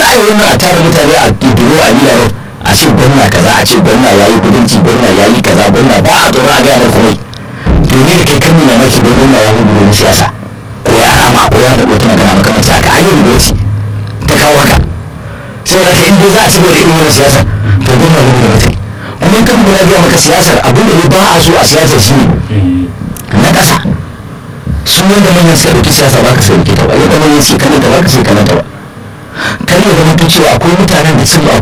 a yi wannan a tara mutane a biro a biya a ce gwamna kaza a ce gwamna ya yi kudinci gwamna ya yi kaza gwamna ba a tsoro a gaya da komai to ne da kai kan nuna maki don gwamna ya hudu wani siyasa ko ya rama ko ya faɗi wata magana makamanci haka an yi rubuci ta kawo haka sai da in dai za a ci gaba da irin wannan siyasa to gwamna hudu da mutum kuma kan muna biya maka siyasar abin da ba a so a siyasar shi ne na ƙasa su wanda manyan suka ɗauki siyasa ba ka sai ta ba yadda manyan suke kananta ba ka sai kananta ba kan ya zama cewa akwai mutanen da sun